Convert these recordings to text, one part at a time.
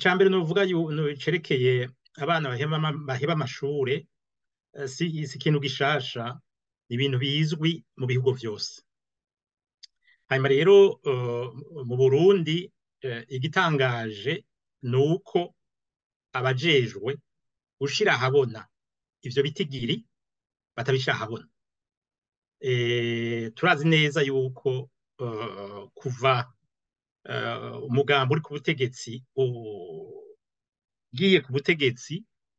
icya mbere nuvuga cerekeye abana baheba amashure si ikintu gishasha ni ibintu bizwi mu bihugu vyose hanyuma rero mu burundi igitangaje ni uko abajejwe gushira ahabona ivyo bitigiri batabishira ahabona turazi neza yuko kuva umugambo uri ku butegetsi ugiye ku butegetsi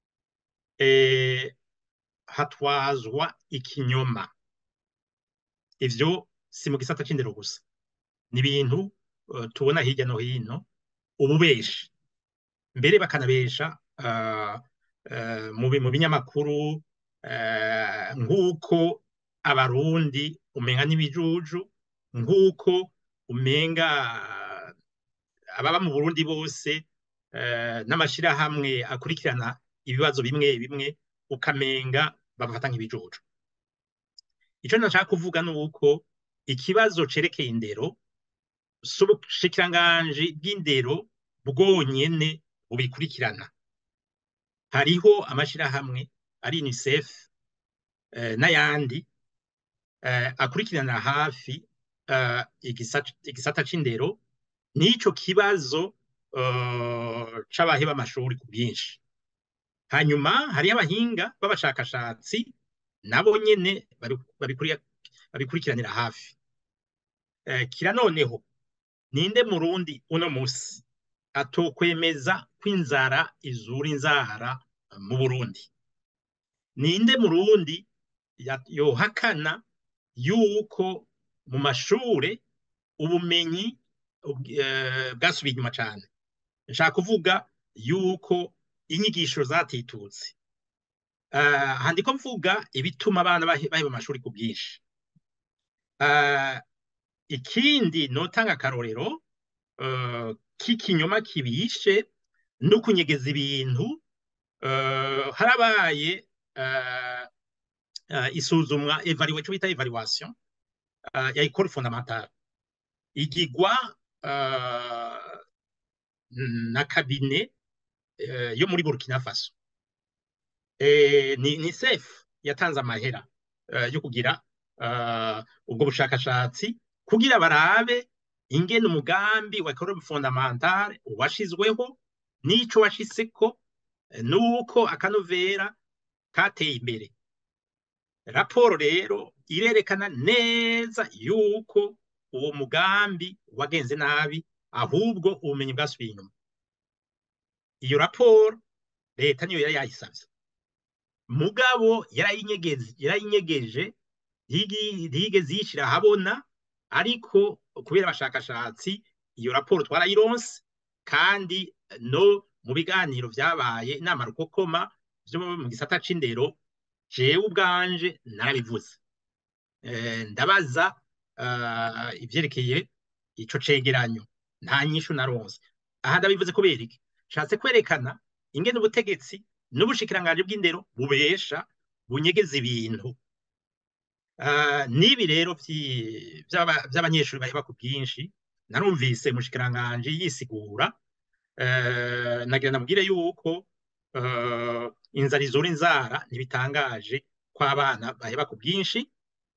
hatwazwa ikinyoma ivyo si mu gisata c'indero gusa ni ibintu tubona hirya no hino ububeshi mbere bakanabesha mu binyamakuru nk'uko abarundi umenga n'ibijuju nk'uko umenga ababa mu burundi bose n'amashirahamwe akurikirana ibibazo bimwe bimwe ukamenga babafata nk'ibijuju ico nashaka kuvuga ni uko ikibazo cerekeye indero si ubushikiranganji bw'indero bwonyene bubikurikirana hariho amashirahamwe ari unicef n'ayandi akurikirana hafi igisata c'indero n'ico kibazo c'abaheba amashuri ku bwinshi hanyuma hariho abahinga b'abashakashatsi nabo nyene babikurikiranira hafi kira noneho ninde murundi uno musi atokwemeza ko inzara izura inzara mu burundi ninde murundi yohakana yuko mu mashure ubumenyi bwasubiye inyuma cane nshaka kuvuga yuko inyigisho zatitutse handiko mvuga ibituma abana baheba amashuri ku bwinshi ikindi notanga akarorero k'ikinyoma kibishe no kunyegeza ibintu harabaye isuzumwa evaluation ico bita evaluation ya école fondamentale igigwa na kabine yo muri Burkina Faso ni SEF yatanze amahera yo kugira ubwo bushakashatsi kugira barabe ingene umugambi wa école fondamentale washizweho n'ico washitseko nuko akanovera kateye imbere raporo rero irerekana neza yuko uwo mugambi wagenze nabi ahubwo ubumenyi bwasubiye inyuma iyo raporo leta niyo yari yayisavye mugabo yarayinyegeje ntiyigeze yishira ahabona ariko kubera abashakashatsi iyo raporo twarayironse kandi no mu biganiro vyabaye inama rukokoma vyo mu gisata c'indero jewe ubwanje narabivuze ndabaza ivyerekeye ico cegeranyo nta nyishu naronse aha ndabivuze kubera iki nshatse kwerekana ingene ubutegetsi n'ubushikiranganji bw'indero bubesha bunyegeza ibintu n'ibi rero vy'abanyeshuri baheba ku bwinshi narumvise umushikiranganji yisigura nagira namubwire yuko inzara izura inzara ntibitangaje ko abana baheba ku bwinshi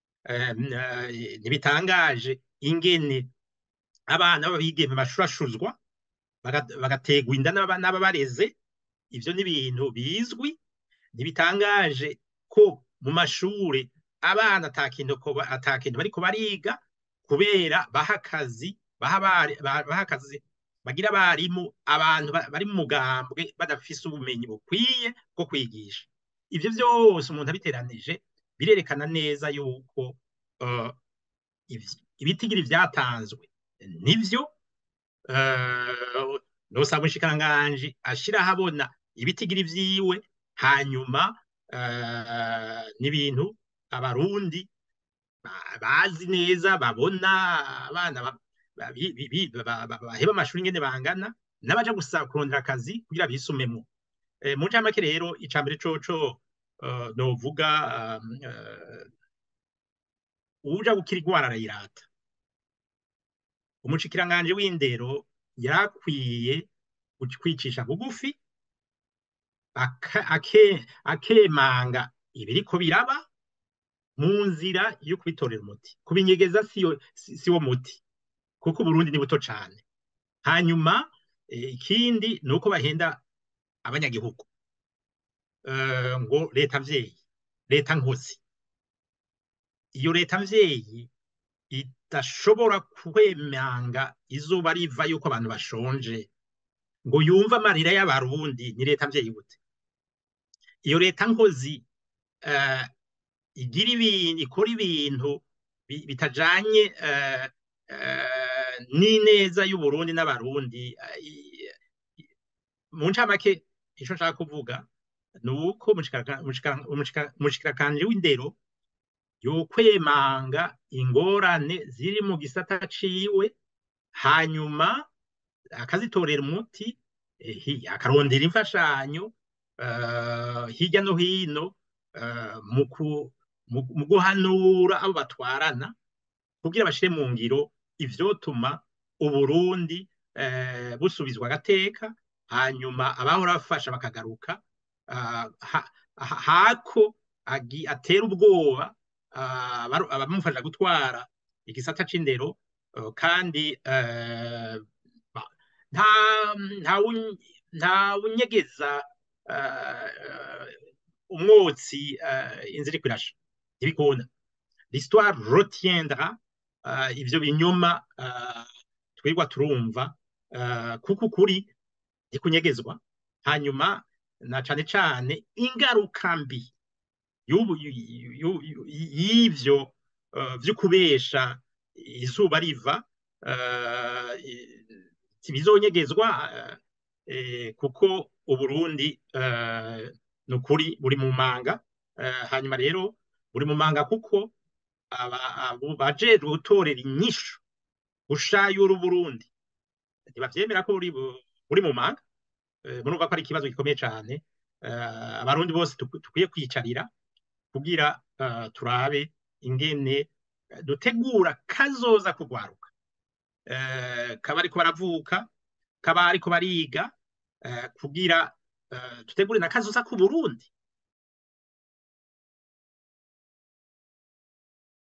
ntibitangaje ingene abana b'abigeme bashurashuzwa bagategwa inda n'ababareze ivyo ni ibintu bizwi ntibitangaje ko mu mashure abana ata kintu bariko bariga kubera baha akazi baha akazi bagira abarimu abantu bari mu mugambwe badafise ubumenyi bukwiye bwo kwigisha ivyo vyose umuntu abiteranije birerekana neza yuko ibitigiri vyatanzwe nivyo nosaba umushikiranganji ashira ahabona ibitigiri vyiwe hanyuma n'ibintu abarundi bazi neza babona abana baheba amashuri ingene bangana n'abaja gusaba kurondera akazi kugira bisumemwo mu ncamake rero ica mbere coco novuga uwuja gukira igwara arayirata umushikiranganji w'indero yarakwiye kwicisha bugufi aka- ake- akemanga ibiriko biraba mu nzira yo kubitorera umuti kubinyegeza siyo si si wo muti kuko Uburundi ni buto cane hanyuma eh, ikindi ni uko bahenda abanyagihugu Eh, ngo leta mvyeyi leta nkozi iyo leta mvyeyi idashobora kwemanga izuba riva yuko abantu bashonje ngo yumve amarira y'abarundi ni leta mvyeyi gute iyo leta nkozi eh, igira ibintu ikora ibintu bi- bitajanye eh, eh, n'ineza y'Uburundi n'abarundi eh, i- i- mu ncamake ico nshaka kuvuga ni uko umushikiraka- umushikira- umushikira- umushikiranganje w'indero yokwemanga ingorane ziri mu gisata ciwe hanyuma akazitorera umuti eh, hi- akarondera imfashanyo eh, hirya no hino eh, mu ku- mu- mu guhanura abo batwarana kugira bashire mu ngiro ivyotuma Uburundi eh, busubizwa agateka hanyuma abahora bafasha bakagaruka ah, ha- ha- hako agi- atera ubwoba ah, abaru- abamufasha gutwara igisata c'indero eh, kandi eh, ba- nta nta wun- nta wunyegeza eh, umwotsi eh, inzira iriko irasha ntibikunda l'histoire retiendra euh, ivyo binyoma uh, twirwa turumva uh, kuko ukuri ntikunyegezwa hanyuma na cane cane ingaruka mbi y'ubu- yu- yu- yu- y'ivyo uh, vyo kubesha izuba riva uh, ntibizonyegezwa uh, eh, kuko uburundi uh, ni ukuri buri mu manga uh, hanyuma rero buri mu manga kuko aba- abo bajejwe gutorera inyishu gushayura Uburundi ntibavyemera ko buri bu- buri mu manga Eh, murumva ko ari ikibazo gikomeye cane Eh, abarundi bose tuk- tukwiye kwicarira kugira eh, turabe ingene eh, dutegura kazoza kugwaruka Eh, kaba ariko baravuka kaba ariko bariga eh, kugira eh, dutegure na kazoza ku Burundi